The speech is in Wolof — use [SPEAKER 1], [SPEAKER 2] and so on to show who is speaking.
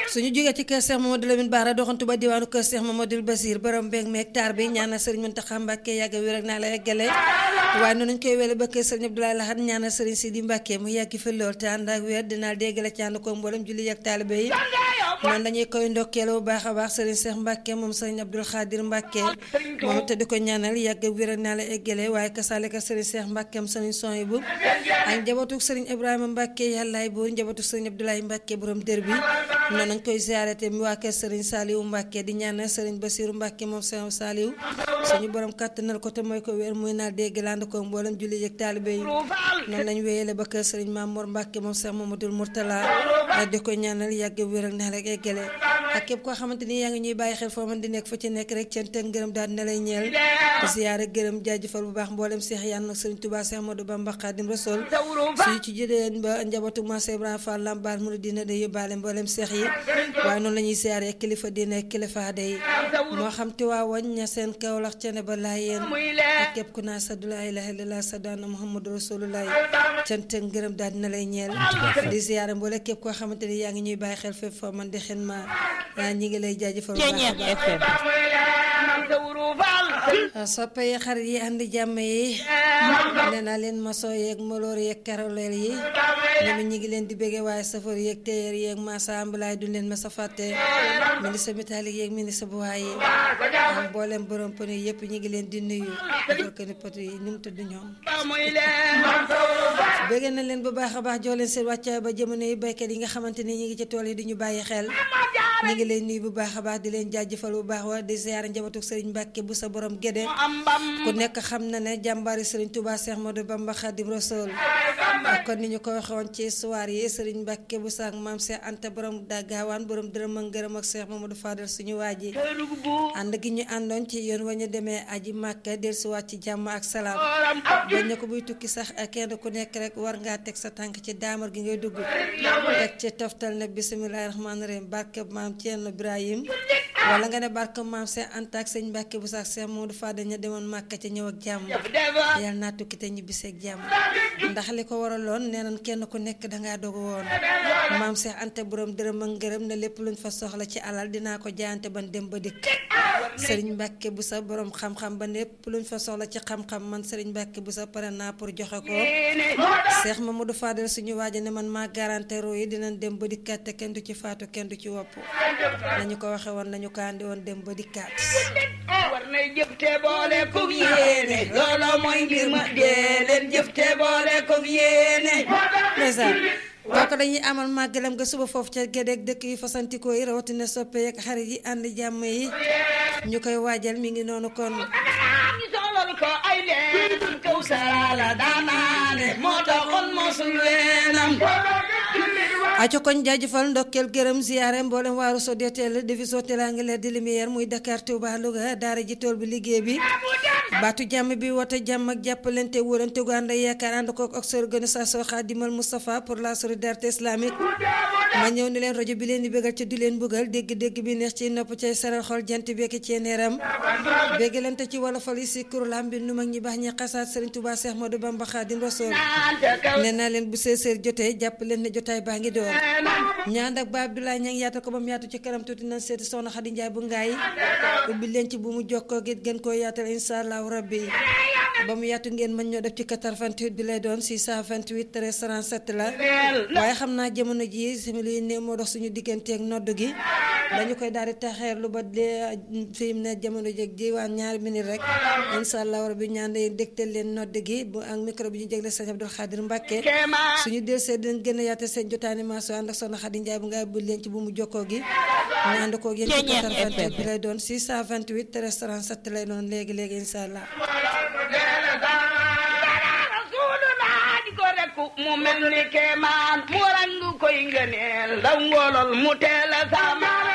[SPEAKER 1] suñu jógee ci kër Cheikh Mamadou Lamine Bara doxantu ba diwaanu kër Cheikh Mamadou Basir borom mbéeg meeg taar bi ñaanal sëriñ Mountakha Mbacké yàgg wér ak naa la eggale waaye noonu ñu koy wele ba kër sëriñ Abdoulaye Lahad ñaanal sëriñ Sidi Mbacké mu yàgg fi lool te ànd ak wér dinaa déggale ci ànd ko mboolem julli ak taalibe yi noonu dañuy koy ndokkeel bu baax a baax sëriñ Cheikh Mbacké moom sëriñ Abdoul Khadir Mbacké moom te di ko ñaanal yàgg wér ak naa la eggale waaye kasaaleka sëriñ Cheikh Mbacké am sëriñ Sohibou ak njabootu sëriñ Ibrahima Mbacké yàllaay buur njabootu sëriñ Abdoulaye Mbacké borom dër bi noonu nañ koy ziaré te mi waa kër Serigne Saliou Mbacke di ñaanal Serigne Bassirou Mbacke moom Serigne Saliou suñu borom kàttanal ko te mooy ko wér muy naa dégg land ko mboolem julli yëg taalibe yi noonu lañ wéyale ba kër Serigne Mamour Mbacke moom Cheikh Mamadou Mourtala di ko ñaanal yàgg wér ak naa rek eggale ak képp koo xamante ni yaa ngi ñuy bàyyi xel foo man di nekk fa ci nekk rek cant ak ngërëm daal dina lay ñeel ziaré gërëm jaajëfal bu baax mboolem Cheikh yàlla nag Serigne Touba Cheikh Amadou Bamba Khadim Rasoul suñu ci jëleen ba njabootu Massa Ibrahima Fall Lambar mu dina de yóbbaale mboolem Cheikh yi waaye noonu la ñuy siyaaree kilifa diine kilifa aada yi moo xam te waa wañ ña seen kawlax cene ba laa yéen ak képp ku naa saddu laa ilaaha illallaah saddaana muhammadu rasulullah cant ak ngërëm daal dina lay ñeel di siyaare mboole képp koo xamante ni yaa ngi ñuy bàyyi xel fépp foo man di xen ma ñi ngi lay jaajëfal bu baax soppe yi xarit yi andi jàmm yi nee naa leen maçon yeeg moloor yeeg karoleel yi ñoom ñi ngi leen di béggee waaye safar yeeg téyeer yeeg masa ambalaay duñ leen ma sa fàtte ministre métallique yeeg ministre bu waay yi am mboolem borom pneu yëpp ñi ngi leen di nuyu defar ko ni poto yi ni mu tudd ñoom béggee na leen bu baax a baax jox leen seen wàccaay ba jamono yi baykat yi nga xamante ni ñi ngi ci tool yi di ñu bàyyi xel ñi ngi leen nuyu bu baax a baax di leen jaajëfal bu baax wa di ziar njabootu Serigne Mbacke bu sa borom gédé ku nekk xam na ne jàmbaari Serigne Touba Cheikh Modou Bamba Khadim Rasoul kon ni ñu ko waxoon ci soir yi Serigne Mbacke bu sa ak maam Cheikh Anta borom dagaawaan borom dërëm ak ngërëm ak Cheikh Mamadou Fadal suñu waaji ànd gi ñu àndoon ci yoon wa ñu demee aji Màkka dellusiwaat ci jàmm ak salaam bañ ne ko buy tukki sax kenn ku nekk rek war ngaa teg sa tànk ci daamar gi ngay dugg teg ci toftal ne bisimilahi rahmaani rahim barke maam Thierno Ibrahim wala nga ne barke maam Cheikh Anta ak sëñ Mbacke bu sax Cheikh Mamadou Fadal ña demoon Màkka ca ñëw ak jàmm yàlla naa tukki te ñibbisee ak jàmm ndax li ko waraloon nee nañ kenn ku nekk dangaa dogu woon maam Cheikh Anta borom dërëm ak ngërëm ne lépp luñ fa soxla ci alal dinaa ko jaayante ban dem ba dikk sëriñ Mbacke bu sa borom xam-xam ba lépp luñ fa soxla ci xam-xam man sëriñ Mbacke bu sa pare naa pour joxe ko Cheikh Mamadou Fadal suñu waaja ne man maa garanté roo yi dinañ dem ba dikkaat te kenn du ci faatu kenn du ci wopp nañu ko waxe woon nañu ko andi woon dem ba dikkaat
[SPEAKER 2] war nay jëf te boole ko yéene loolu mooy mbir ma dee leen jëf te boole ko yéene
[SPEAKER 1] ndeysaan kooku dañuy amal màggalam nga suba foofu ca gédeeg dëkk yi fasantikoo yi rawatina soppe yeeg xarit yi ànd jàmm yi ñu koy waajal mi ngi noonu kon
[SPEAKER 2] ñu solal ko ay leen kaw sala daanaane moo taxoon mosul weenam
[SPEAKER 1] aco koñ jaajëfal ndokkeel gërëm ziyaare mboolem waaru so deeteel division Teranga di lumière muy Dakar Touba Louga daara ji tool bi liggéey bi baatu jàmm bi woote jàmm ak jàppalante wóolante gu ànd yaakaar ànd ko ak organisation Khadimal Moustapha pour la solidarité islamique ma ñëw ni leen rajo bi leen di bégal ci du leen bëggal dégg-dégg bi neex ci nopp cay saral xol jant bekki ci neeram béggalante ci wolofal yi si kurulam bi nu mag ñi baax ñi xasaat Serigne Touba Cheikh Modou Bamba Khadim Rasoul nee naa leen bu seeseer jotee jàpp leen ne jotaay baa ngi door ñaan ak ba Abdoulaye ña ngi yaatal ko ba mu yaatu ci kanam tuuti nañ seeti soxna Xadi Njaay bu ngaay ubbi leen ci bu mu jokkoo gi gën koo yaatal insha allahu rabbi ba mu yaatu ngeen mën ñoo def ci 88 bi lay doon 628 13 37 la waaye xam naa jamono ji simili yi ne moo dox suñu digganteeg nodd gi dañu koy daal di taxeerlu ba de fi mu ne jamono ji diwaan ñaari minute rek insha allahu rabbi ñaan day dégtal leen nodd gi bu ak micro bi ñu jégle sëñ Abdou Khadir Mbacke suñu delsee dinañ gën a yaatal seen jotaani maaso ànd ak soxna Xadi Njaay bu ngaay bu leen ci bu mu jokkoo gi ñu ànd ko yéen ci 88 bi lay doon 628 13 37 lay doon léegi léegi insha allah
[SPEAKER 2] mu mel ni kemaan mu rangu koy ngëneel ndaw ngolol mu teel a sama